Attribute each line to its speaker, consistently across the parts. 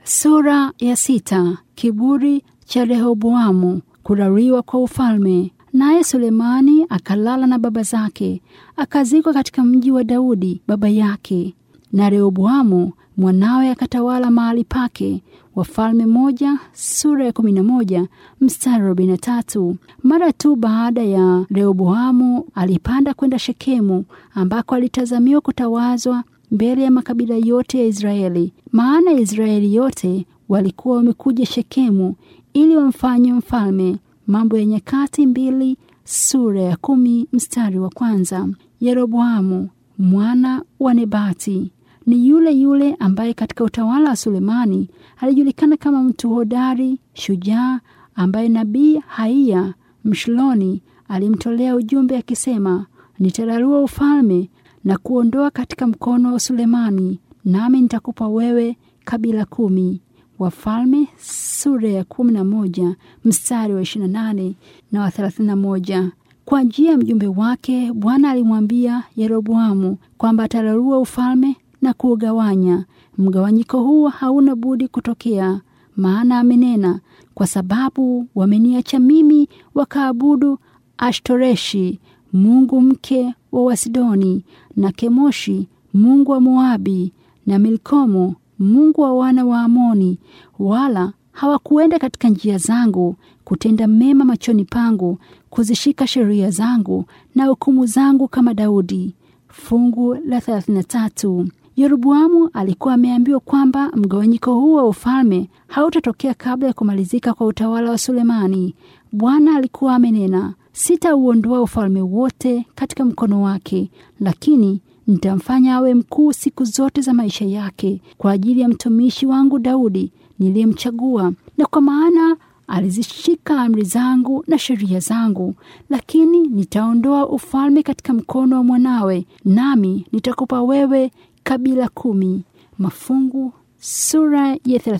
Speaker 1: Sura ya sita. Kiburi cha Rehoboamu, kurariwa kwa ufalme. Naye Sulemani akalala na baba zake, akazikwa katika mji wa Daudi baba yake, na Rehoboamu mwanawe akatawala mahali pake. Wafalme moja sura ya kumi na moja mstari wa arobaini na tatu. Mara tu baada ya Rehoboamu alipanda kwenda Shekemu ambako alitazamiwa kutawazwa mbele ya makabila yote ya Israeli, maana Israeli yote walikuwa wamekuja Shekemu ili wamfanye mfalme. Mambo ya Nyakati mbili sura ya kumi mstari wa kwanza. Yeroboamu mwana wa Nebati ni yule yule ambaye katika utawala wa Sulemani alijulikana kama mtu hodari, shujaa, ambaye nabii Haiya Mshiloni alimtolea ujumbe akisema, nitararua ufalme na kuondoa katika mkono wa Sulemani, nami nitakupa wewe kabila kumi. Wafalme sura ya kumi na moja mstari wa ishirini na nane na wa thelathini na moja. Kwa njia ya mjumbe wake Bwana alimwambia Yeroboamu kwamba atararua ufalme na kuugawanya. Mgawanyiko huo hauna budi kutokea, maana amenena, kwa sababu wameniacha mimi wakaabudu Ashtoreshi mungu mke wa Wasidoni, na Kemoshi mungu wa Moabi, na Milkomo mungu wa wana wa Amoni, wala hawakuenda katika njia zangu kutenda mema machoni pangu, kuzishika sheria zangu na hukumu zangu kama Daudi. Fungu la 33. Yeroboamu alikuwa ameambiwa kwamba mgawanyiko huu wa ufalme hautatokea kabla ya kumalizika kwa utawala wa Sulemani. Bwana alikuwa amenena, sitauondoa ufalme wote katika mkono wake, lakini nitamfanya awe mkuu siku zote za maisha yake, kwa ajili ya mtumishi wangu Daudi niliyemchagua, na kwa maana alizishika amri zangu na sheria zangu. Lakini nitaondoa ufalme katika mkono wa mwanawe, nami nitakupa wewe kabila kumi. Mafungu sura ya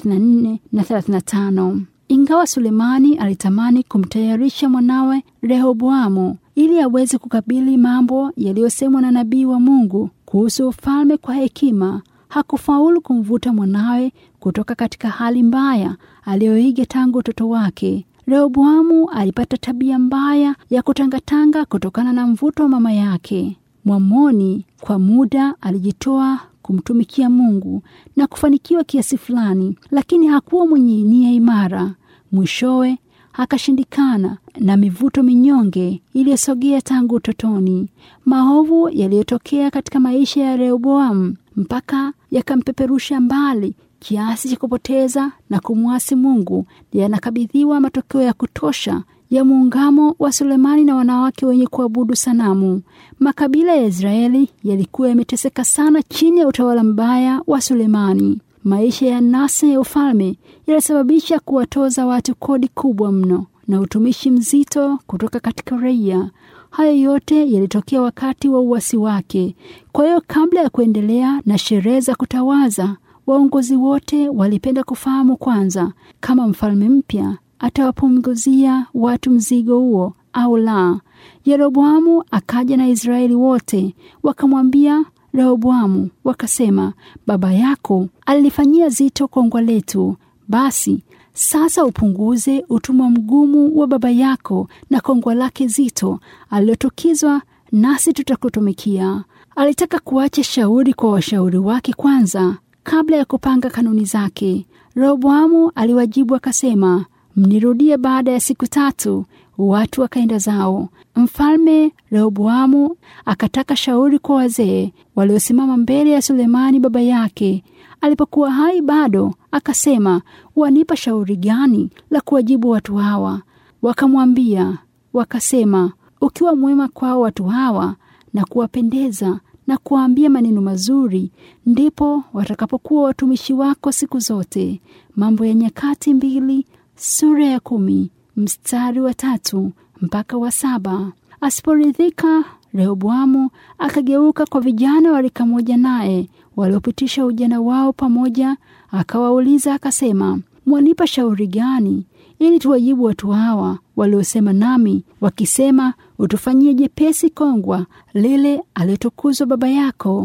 Speaker 1: 34 na 35. Ingawa Sulemani alitamani kumtayarisha mwanawe Rehoboamu ili aweze kukabili mambo yaliyosemwa na nabii wa Mungu kuhusu ufalme kwa hekima, hakufaulu kumvuta mwanawe kutoka katika hali mbaya aliyoiga tangu utoto wake. Rehoboamu alipata tabia mbaya ya kutangatanga kutokana na mvuto wa mama yake. Mwamoni kwa muda alijitoa kumtumikia Mungu na kufanikiwa kiasi fulani, lakini hakuwa mwenye nia imara. Mwishowe akashindikana na mivuto minyonge iliyosogea tangu utotoni. Maovu yaliyotokea katika maisha ya Rehoboamu mpaka yakampeperusha mbali kiasi cha kupoteza na kumwasi Mungu yanakabidhiwa matokeo ya kutosha ya muungamo wa Sulemani na wanawake wenye kuabudu sanamu. Makabila ya Israeli yalikuwa yameteseka sana chini ya utawala mbaya wa Sulemani. Maisha ya nasa ya ufalme yalisababisha kuwatoza watu kodi kubwa mno na utumishi mzito kutoka katika raia. Hayo yote yalitokea wakati wa uasi wake. Kwa hiyo, kabla ya kuendelea na sherehe za kutawaza, waongozi wote walipenda kufahamu kwanza kama mfalme mpya atawapunguzia watu mzigo huo au la. Yeroboamu akaja na Israeli wote wakamwambia Rehoboamu, wakasema, baba yako alilifanyia zito kongwa letu, basi sasa upunguze utumwa mgumu wa baba yako na kongwa lake zito alilotukizwa, nasi tutakutumikia. Alitaka kuacha shauri kwa washauri wake kwanza kabla ya kupanga kanuni zake. Rehoboamu aliwajibu akasema, mnirudie baada ya siku tatu. Watu wakaenda zao. Mfalme Rehoboamu akataka shauri kwa wazee waliosimama mbele ya Sulemani baba yake alipokuwa hai bado, akasema, wanipa shauri gani la kuwajibu watu hawa? Wakamwambia wakasema, ukiwa mwema kwao watu hawa na kuwapendeza na kuwaambia maneno mazuri, ndipo watakapokuwa watumishi wako siku zote. Mambo ya Nyakati mbili sura ya kumi mstari wa tatu mpaka wa saba. Asiporidhika, Rehoboamu akageuka kwa vijana walika moja naye waliopitisha ujana wao pamoja, akawauliza akasema, mwanipa shauri gani ili tuwajibu watu hawa waliosema nami wakisema, utufanyie jepesi kongwa lile aliyotukuzwa baba yako?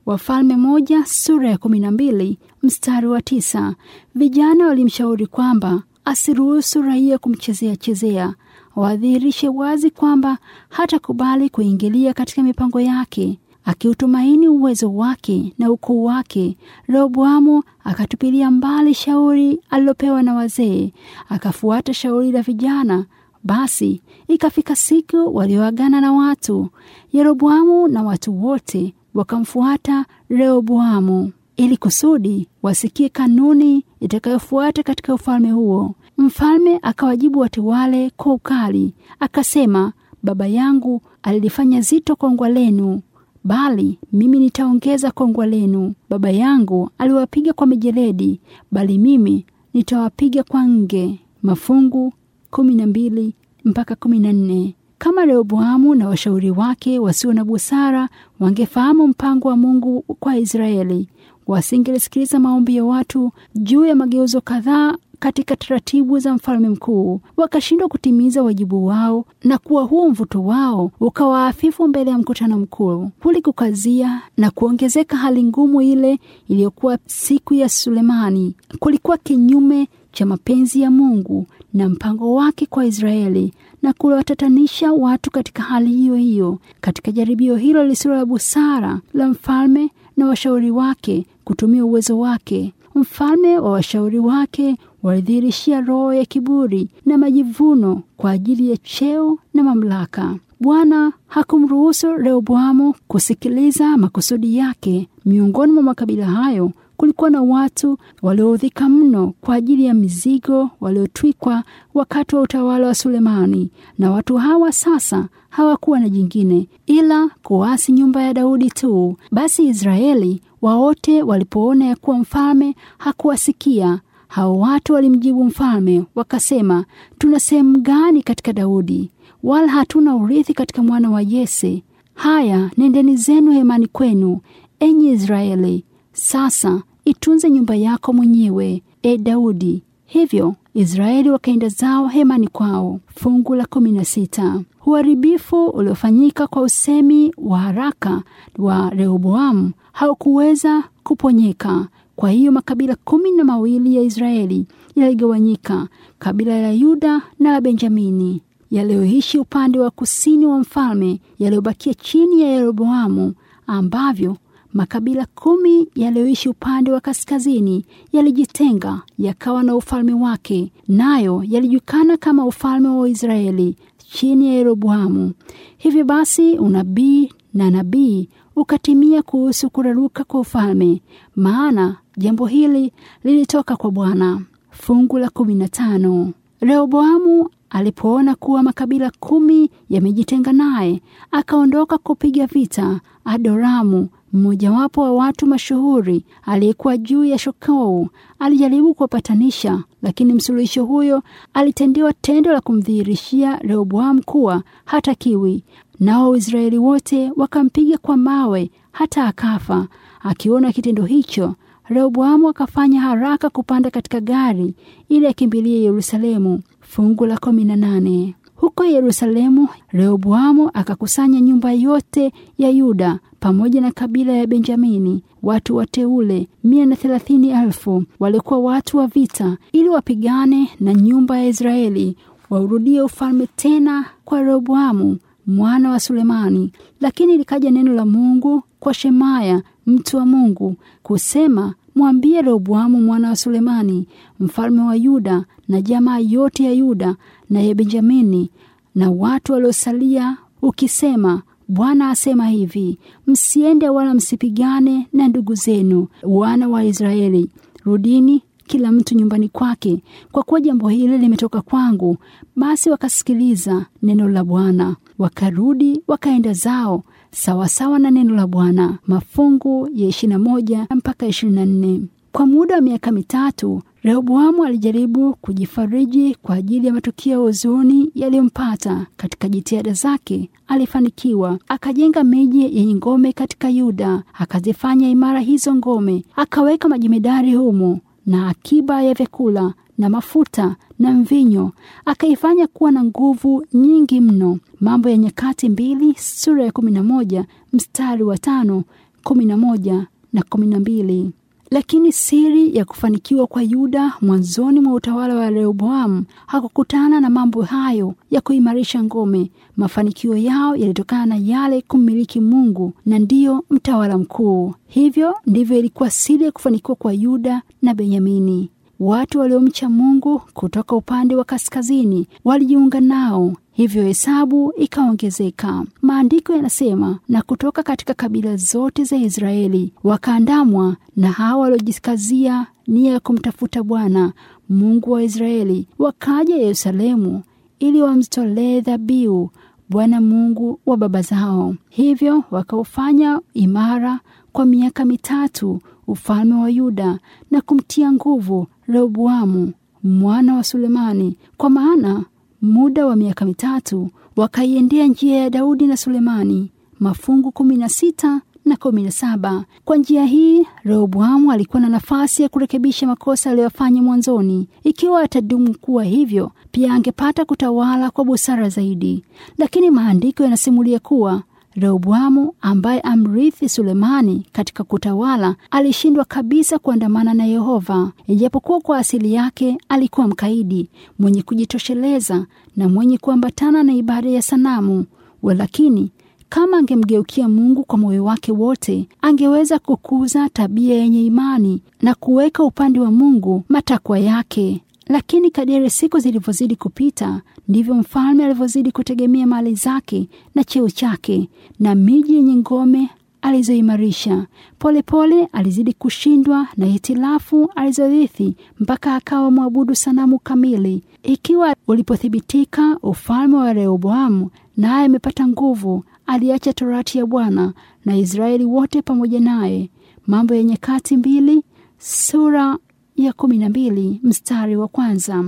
Speaker 1: Wafalme moja sura ya kumi na mbili mstari wa tisa. Vijana walimshauri kwamba asiruhusu raia kumchezea chezea, wadhihirishe wazi kwamba hatakubali kuingilia katika mipango yake. Akiutumaini uwezo wake na ukuu wake, Rehoboamu akatupilia mbali shauri alilopewa na wazee, akafuata shauri la vijana. Basi ikafika siku walioagana na watu. Yeroboamu na watu wote wakamfuata Rehoboamu ili kusudi wasikie kanuni itakayofuata katika ufalme huo. Mfalme akawajibu watu wale kwa ukali, akasema, baba yangu alilifanya zito kongwa lenu, bali mimi nitaongeza kongwa lenu. Baba yangu aliwapiga kwa mijeledi, bali mimi nitawapiga kwa nge. Mafungu kumi na mbili mpaka kumi na nne. Kama Rehoboamu na washauri wake wasio na busara wangefahamu mpango wa Mungu kwa Israeli, wasingelisikiliza maombi ya watu juu ya mageuzo kadhaa katika taratibu za mfalme mkuu, wakashindwa kutimiza wajibu wao, na kuwa huo mvuto wao ukawaafifu mbele ya mkutano mkuu, kulikukazia na kuongezeka hali ngumu ile iliyokuwa siku ya Sulemani. Kulikuwa kinyume cha mapenzi ya Mungu na mpango wake kwa Israeli na kuwatatanisha watu katika hali hiyo hiyo. Katika jaribio hilo lisilo la busara la mfalme na washauri wake kutumia uwezo wake, mfalme wa washauri wake walidhihirishia roho ya kiburi na majivuno kwa ajili ya cheo na mamlaka. Bwana hakumruhusu Rehoboamu kusikiliza makusudi yake. Miongoni mwa makabila hayo kulikuwa na watu walioudhika mno kwa ajili ya mizigo waliotwikwa wakati wa utawala wa Sulemani, na watu hawa sasa hawakuwa na jingine ila kuasi nyumba ya Daudi tu. Basi Israeli wawote walipoona ya kuwa mfalme hakuwasikia hao watu walimjibu mfalme wakasema, tuna sehemu gani katika Daudi? Wala hatuna urithi katika mwana wa Yese. Haya, nendeni zenu hemani kwenu, enyi Israeli. Sasa itunze nyumba yako mwenyewe, e Daudi. Hivyo Israeli wakaenda zao hemani kwao. Fungu la kumi na sita. Uharibifu uliofanyika kwa usemi wa haraka wa Rehoboamu haukuweza kuponyeka. Kwa hiyo makabila kumi na mawili ya Israeli yaligawanyika, kabila la Yuda na la Benjamini yaliyoishi upande wa kusini wa mfalme, yaliyobakia chini ya Yeroboamu, ambavyo makabila kumi yaliyoishi upande wa kaskazini yalijitenga yakawa na ufalme wake, nayo yalijulikana kama ufalme wa Israeli chini ya Yeroboamu. Hivyo basi unabii na nabii ukatimia kuhusu kuraruka kwa ufalme, maana jambo hili lilitoka kwa Bwana. Fungu la kumi na tano. Rehoboamu alipoona kuwa makabila kumi yamejitenga naye, akaondoka kupiga vita Adoramu, mmojawapo wa watu mashuhuri aliyekuwa juu ya shokou. Alijaribu kuwapatanisha, lakini msuluhisho huyo alitendewa tendo la kumdhihirishia Rehoboamu kuwa hatakiwi. Nao Waisraeli wote wakampiga kwa mawe hata akafa. Akiona kitendo hicho, Rehoboamu akafanya haraka kupanda katika gari ili akimbilie Yerusalemu. Fungu la kumi na nane. Huko Yerusalemu, Rehoboamu akakusanya nyumba yote ya Yuda pamoja na kabila ya Benjamini, watu wateule mia na thelathini elfu walikuwa watu wa vita, ili wapigane na nyumba ya Israeli waurudie ufalme tena kwa Rehoboamu mwana wa Sulemani. Lakini likaja neno la Mungu kwa Shemaya mtu wa Mungu kusema, mwambie Rehoboamu mwana wa Sulemani mfalme wa Yuda na jamaa yote ya Yuda na ya Benjamini na watu waliosalia, ukisema, Bwana asema hivi, msiende wala msipigane na ndugu zenu wana wa Israeli. Rudini kila mtu nyumbani kwake, kwa kuwa jambo hili limetoka kwangu. Basi wakasikiliza neno la Bwana, wakarudi wakaenda zao sawasawa na neno la Bwana. Mafungu ya ishirini na moja mpaka ishirini na nne. Kwa muda wa miaka mitatu Rehoboamu alijaribu kujifariji kwa ajili ya matukio ya huzuni yaliyompata. Katika jitihada zake alifanikiwa, akajenga miji yenye ngome katika Yuda, akazifanya imara hizo ngome, akaweka majemedari humo na akiba ya vyakula na mafuta na mvinyo, akaifanya kuwa na nguvu nyingi mno. Mambo ya Nyakati mbili sura ya kumi na moja mstari wa tano kumi na moja na kumi na mbili. Lakini siri ya kufanikiwa kwa Yuda mwanzoni mwa utawala wa Rehoboamu hakukutana na mambo hayo ya kuimarisha ngome. Mafanikio yao yalitokana na yale kummiliki Mungu na ndiyo mtawala mkuu. Hivyo ndivyo ilikuwa siri ya kufanikiwa kwa Yuda na Benyamini. Watu waliomcha Mungu kutoka upande wa kaskazini walijiunga nao, hivyo hesabu ikaongezeka. Maandiko yanasema, na kutoka katika kabila zote za Israeli wakaandamwa na hao waliojikazia nia ya kumtafuta Bwana Mungu wa Israeli, wakaja Yerusalemu ili wamtolee dhabihu Bwana Mungu wa baba zao. Hivyo wakaufanya imara kwa miaka mitatu ufalme wa Yuda na kumtia nguvu Rehoboamu mwana wa Sulemani, kwa maana muda wa miaka mitatu wakaiendea njia ya Daudi na Sulemani. Mafungu kumi na sita na kumi na saba. Kwa njia hii Rehoboamu alikuwa na nafasi ya kurekebisha makosa aliyofanya mwanzoni. Ikiwa atadumu kuwa hivyo, pia angepata kutawala kwa busara zaidi. Lakini maandiko yanasimulia kuwa Rehoboamu ambaye amrithi Sulemani katika kutawala alishindwa kabisa kuandamana na Yehova, ijapokuwa kwa asili yake alikuwa mkaidi, mwenye kujitosheleza na mwenye kuambatana na ibada ya sanamu. Walakini kama angemgeukia Mungu kwa moyo wake wote, angeweza kukuza tabia yenye imani na kuweka upande wa Mungu matakwa yake. Lakini kadiri siku zilivyozidi kupita, ndivyo mfalme alivyozidi kutegemea mali zake na cheo chake na miji yenye ngome alizoimarisha. Polepole alizidi kushindwa na hitilafu alizorithi mpaka akawa mwabudu sanamu kamili. Ikiwa ulipothibitika ufalme wa Rehoboamu naye amepata nguvu, aliacha torati ya Bwana na Israeli wote pamoja naye. Mambo ya Nyakati mbili sura ya kumi na mbili mstari wa kwanza.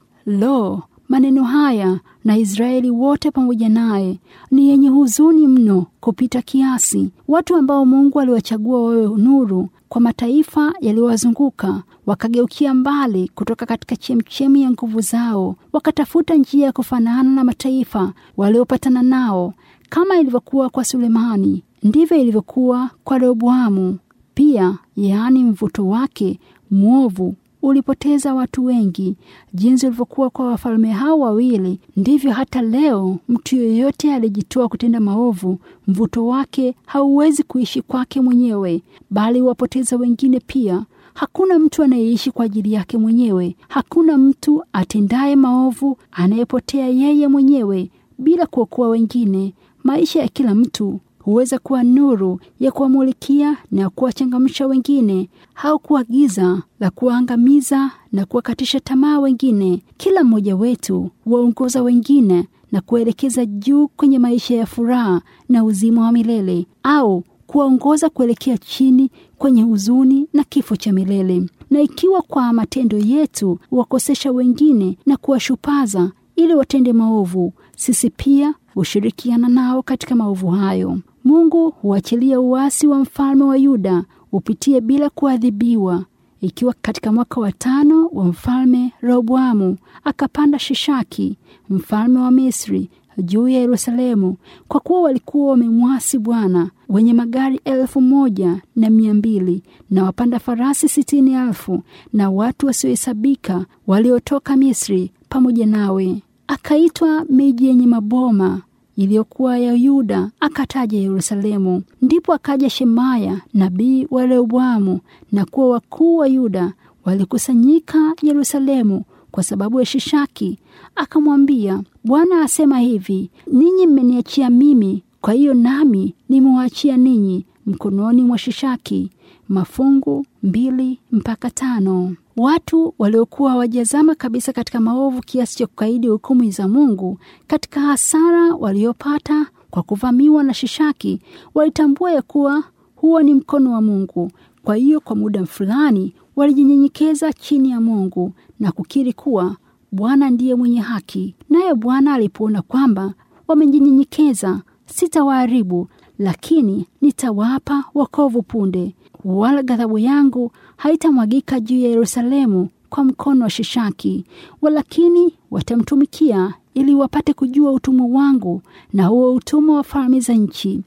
Speaker 1: Lo, maneno haya na Israeli wote pamoja naye ni yenye huzuni mno kupita kiasi. Watu ambao Mungu aliwachagua wawe nuru kwa mataifa yaliyowazunguka wakageukia mbali kutoka katika chemchemi ya nguvu zao, wakatafuta njia ya kufanana na mataifa waliopatana nao. Kama ilivyokuwa kwa Sulemani, ndivyo ilivyokuwa kwa Rehoboamu pia, yaani mvuto wake mwovu ulipoteza watu wengi. Jinsi ulivyokuwa kwa wafalme hao wawili, ndivyo hata leo mtu yeyote aliyejitoa kutenda maovu, mvuto wake hauwezi kuishi kwake mwenyewe, bali wapoteza wengine pia. Hakuna mtu anayeishi kwa ajili yake mwenyewe. Hakuna mtu atendaye maovu anayepotea yeye mwenyewe bila kuokoa wengine. Maisha ya kila mtu huweza kuwa nuru ya kuwamulikia na kuwachangamsha wengine, au kuwa giza la kuwaangamiza na kuwakatisha tamaa wengine. Kila mmoja wetu huwaongoza wengine na kuelekeza juu kwenye maisha ya furaha na uzima wa milele, au kuwaongoza kuelekea chini kwenye huzuni na kifo cha milele. Na ikiwa kwa matendo yetu huwakosesha wengine na kuwashupaza ili watende maovu, sisi pia hushirikiana nao katika maovu hayo. Mungu huachilia uasi wa mfalme wa Yuda upitie bila kuadhibiwa. Ikiwa katika mwaka wa tano wa mfalme Rehoboamu akapanda Shishaki mfalme wa Misri juu ya Yerusalemu, kwa kuwa walikuwa wamemwasi Bwana, wenye magari elfu moja na mia mbili na wapanda farasi sitini elfu na watu wasiohesabika waliotoka Misri pamoja nawe. Akaitwa miji yenye maboma iliyokuwa ya Yuda, akataja Yerusalemu. Ndipo akaja Shemaya nabii wa Rehoboamu na kuwa wakuu wa Yuda walikusanyika Yerusalemu kwa sababu ya Shishaki. Akamwambia, Bwana asema hivi, ninyi mmeniachia mimi, kwa hiyo nami nimewaachia ninyi mkononi mwa Shishaki. Mafungu mbili mpaka tano. Watu waliokuwa hawajazama kabisa katika maovu kiasi cha kukaidi hukumu za Mungu, katika hasara waliopata kwa kuvamiwa na Shishaki, walitambua ya kuwa huo ni mkono wa Mungu. Kwa hiyo kwa muda fulani walijinyenyekeza chini ya Mungu na kukiri kuwa Bwana ndiye mwenye haki. Naye Bwana alipoona kwamba wamejinyenyekeza, sitawaharibu, lakini nitawapa wokovu punde, wala ghadhabu yangu haitamwagika juu ya Yerusalemu kwa mkono wa Shishaki, walakini watamtumikia ili wapate kujua utumwa wangu na huo utumwa wa falme za nchi.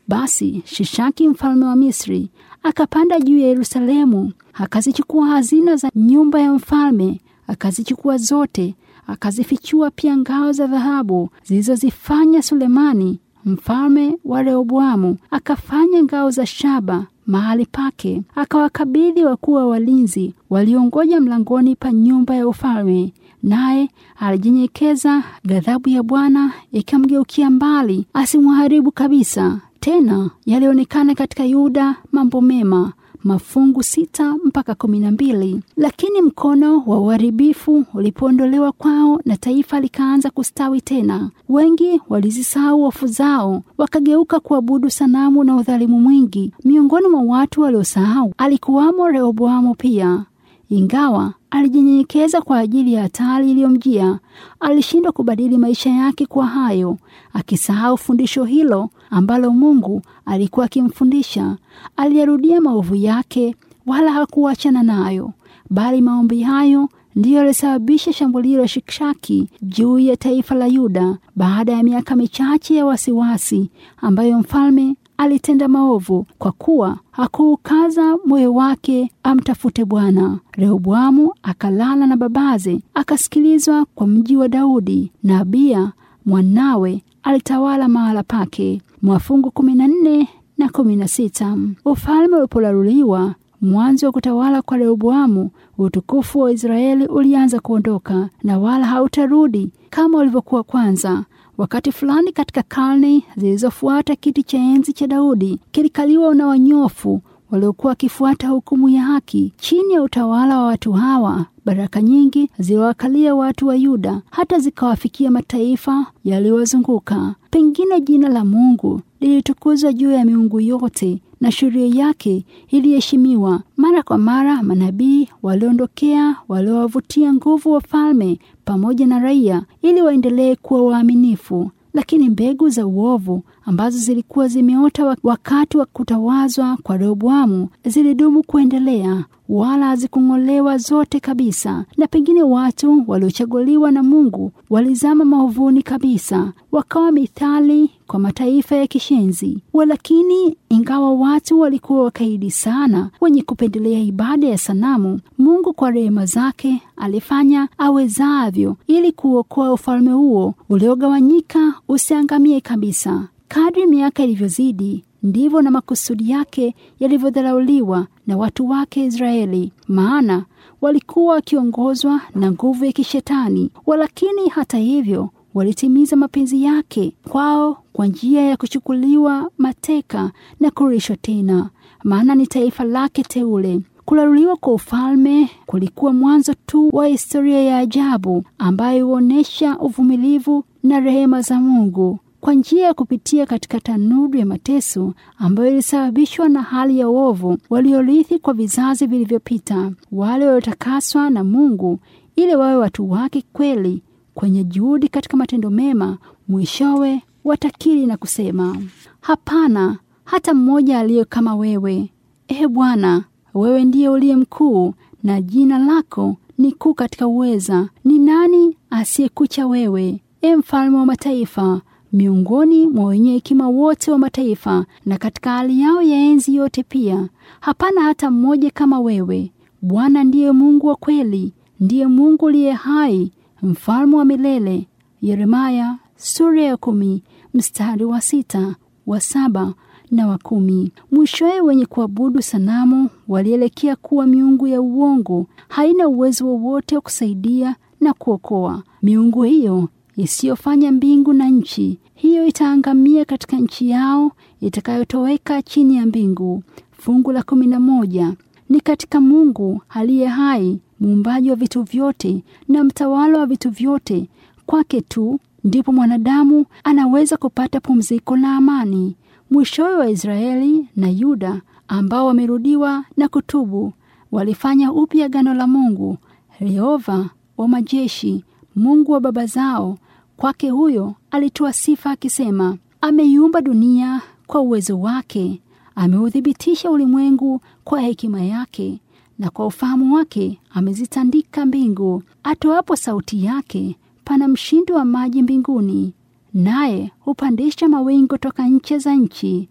Speaker 1: Basi Shishaki mfalme wa Misri akapanda juu ya Yerusalemu, akazichukua hazina za nyumba ya mfalme, akazichukua zote, akazifichua pia ngao za dhahabu zilizozifanya Sulemani mfalme wa Rehoboamu. Akafanya ngao za shaba mahali pake, akawakabidhi wakuu wa walinzi waliongoja mlangoni pa nyumba ya ufalme. Naye alijinyenyekeza, ghadhabu ya Bwana ikamgeukia mbali, asimharibu kabisa. Tena yalionekana katika Yuda mambo mema mafungu sita mpaka kumi na mbili. Lakini mkono wa uharibifu ulipoondolewa kwao na taifa likaanza kustawi tena, wengi walizisahau hofu zao, wakageuka kuabudu sanamu na udhalimu mwingi. Miongoni mwa watu waliosahau alikuwamo Rehoboamu pia. Ingawa alijinyenyekeza kwa ajili ya hatari iliyomjia, alishindwa kubadili maisha yake kwa hayo, akisahau fundisho hilo ambalo Mungu alikuwa akimfundisha. Aliyarudia maovu yake, wala hakuachana nayo, bali maombi hayo ndiyo yalisababisha shambulio la Shikshaki juu ya taifa la Yuda baada ya miaka michache ya wasiwasi ambayo mfalme alitenda maovu kwa kuwa hakuukaza moyo wake amtafute Bwana. Rehoboamu akalala na babaze, akasikilizwa kwa mji wa Daudi, na Abiya mwanawe alitawala mahala pake. Mwafungu kumi na nne na kumi na sita. Ufalme ulipolaluliwa mwanzo wa kutawala kwa Rehoboamu, utukufu wa Israeli ulianza kuondoka na wala hautarudi kama ulivyokuwa kwanza. Wakati fulani katika karne zilizofuata, kiti cha enzi cha Daudi kilikaliwa na wanyofu waliokuwa wakifuata hukumu ya haki. Chini ya utawala wa watu hawa, baraka nyingi ziliwakalia watu wa Yuda, hata zikawafikia mataifa yaliyowazunguka. Pengine jina la Mungu lilitukuzwa juu ya miungu yote na sheria yake iliheshimiwa. Mara kwa mara manabii waliondokea waliowavutia nguvu wafalme pamoja na raia ili waendelee kuwa waaminifu, lakini mbegu za uovu ambazo zilikuwa zimeota wakati wa kutawazwa kwa Rehoboamu zilidumu kuendelea, wala hazikung'olewa zote kabisa. Na pengine watu waliochaguliwa na Mungu walizama maovuni kabisa, wakawa mithali kwa mataifa ya kishenzi. Walakini, ingawa watu walikuwa wakaidi sana, wenye kupendelea ibada ya sanamu, Mungu kwa rehema zake alifanya awezavyo ili kuokoa ufalme huo uliogawanyika usiangamie kabisa. Kadri miaka ilivyozidi ndivyo na makusudi yake yalivyodharauliwa na watu wake Israeli, maana walikuwa wakiongozwa na nguvu ya kishetani. Walakini hata hivyo walitimiza mapenzi yake kwao kwa njia ya kuchukuliwa mateka na kurishwa tena, maana ni taifa lake teule. Kulaluliwa kwa ufalme kulikuwa mwanzo tu wa historia ya ajabu ambayo huonyesha uvumilivu na rehema za Mungu kwa njia ya kupitia katika tanuru ya mateso ambayo ilisababishwa na hali ya uovu waliorithi kwa vizazi vilivyopita. Wale waliotakaswa na Mungu ili wawe watu wake kweli, kwenye juhudi katika matendo mema, mwishowe watakiri na kusema, hapana hata mmoja aliye kama wewe, Ee Bwana. Wewe ndiye uliye mkuu na jina lako ni kuu katika uweza. Ni nani asiyekucha wewe, e mfalme wa mataifa? Miongoni mwa wenye hekima wote wa mataifa, na katika hali yao ya enzi yote pia, hapana hata mmoja kama wewe. Bwana ndiye Mungu wa kweli, ndiye Mungu uliye hai, mfalme wa milele. Yeremaya sura ya kumi mstari wa sita wa saba na wa kumi. Mwishowe wenye kuabudu sanamu walielekea kuwa miungu ya uongo, haina uwezo wowote wa kusaidia na kuokoa. Miungu hiyo isiyofanya mbingu na nchi, hiyo itaangamia katika nchi yao itakayotoweka chini ya mbingu. Fungu la kumi na moja ni katika Mungu aliye hai, muumbaji wa vitu vyote na mtawala wa vitu vyote, kwake tu ndipo mwanadamu anaweza kupata pumziko na amani. Mwishowe wa Israeli na Yuda ambao wamerudiwa na kutubu walifanya upya agano la Mungu. Yehova wa majeshi, Mungu wa baba zao, kwake huyo alitoa sifa akisema, ameiumba dunia kwa uwezo wake, ameuthibitisha ulimwengu kwa hekima yake, na kwa ufahamu wake amezitandika mbingu. Atoapo sauti yake, pana mshindo wa maji mbinguni naye hupandisha mawingu toka nche za nchi,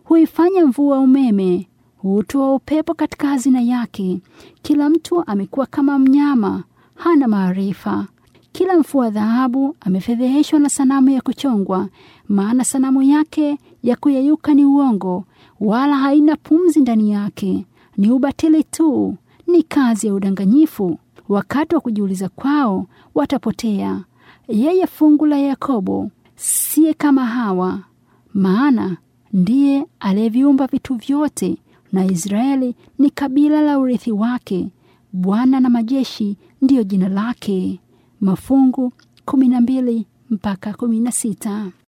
Speaker 1: huifanya mvua umeme, hutoa upepo katika hazina yake. Kila mtu amekuwa kama mnyama, hana maarifa. Kila mfua dhahabu amefedheheshwa na sanamu ya kuchongwa, maana sanamu yake ya kuyeyuka ni uongo, wala haina pumzi ndani yake, ni ubatili tu, ni kazi ya udanganyifu. Wakati wa kujiuliza kwao watapotea. Yeye fungu la Yakobo siye kama Hawa, maana ndiye aliyeviumba vitu vyote, na Israeli ni kabila la urithi wake. Bwana na majeshi ndiyo jina lake. Mafungu kumi na mbili mpaka kumi na sita.